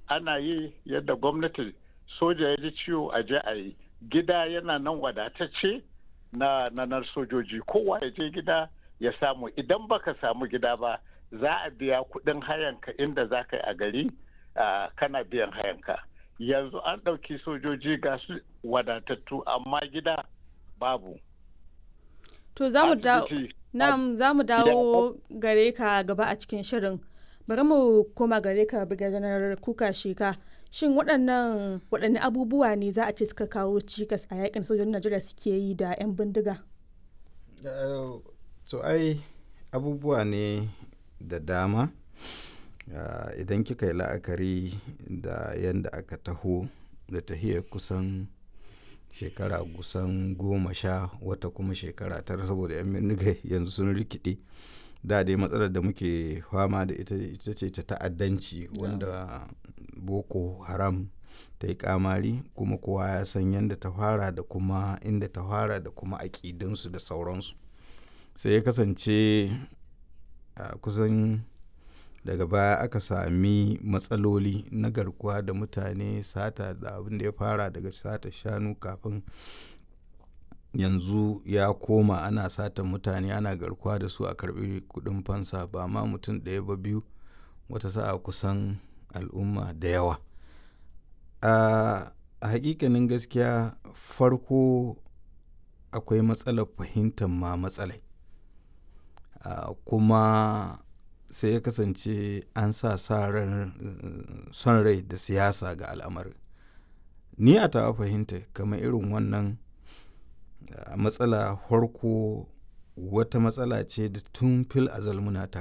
ana yi yadda gwamnati soja ya ji ciwo a je a yi gida yana nan wadatacce na nanar sojoji kowa ya je gida ya samu idan baka samu gida ba za a biya kuɗin hayanka inda za ka yi a gari kana biyan hayanka yanzu an ɗauki sojoji ga su wadatattu amma gida babu to za mu dawo gare ka gaba a cikin shirin bari mu koma gare ka biga janar kuka sheka shin waɗannan waɗanne abubuwa ne za a ce suka kawo cikas a yakin sojojin najeriya suke yi da 'yan bindiga to ai abubuwa ne da dama idan kika yi la'akari da yadda aka taho da tahiyar kusan shekara kusan goma sha wata kuma shekara tara saboda 'yan bindiga yanzu sun rikide da dai matsalar da muke fama da ita ita ce ta ta'addanci wanda boko haram ta yi kamari kuma kowa ya san yadda ta fara da kuma inda ta fara da kuma aƙidinsu da sauransu sai ya kasance a kusan daga baya aka sami matsaloli na garkuwa da mutane sata da abin da ya fara daga sata shanu kafin yanzu ya koma ana sata mutane ana garkuwa da su a karbi kudin fansa ba ma mutum ɗaya ba biyu wata sa'a kusan al'umma da yawa a hakikanin gaskiya farko akwai matsalar fahimtar ma matsalai kuma sai ya kasance an sa son rai da siyasa ga al'amarin ni a tawa fahimta kamar irin wannan matsala farko wata matsala ce da tun fil azal muna tare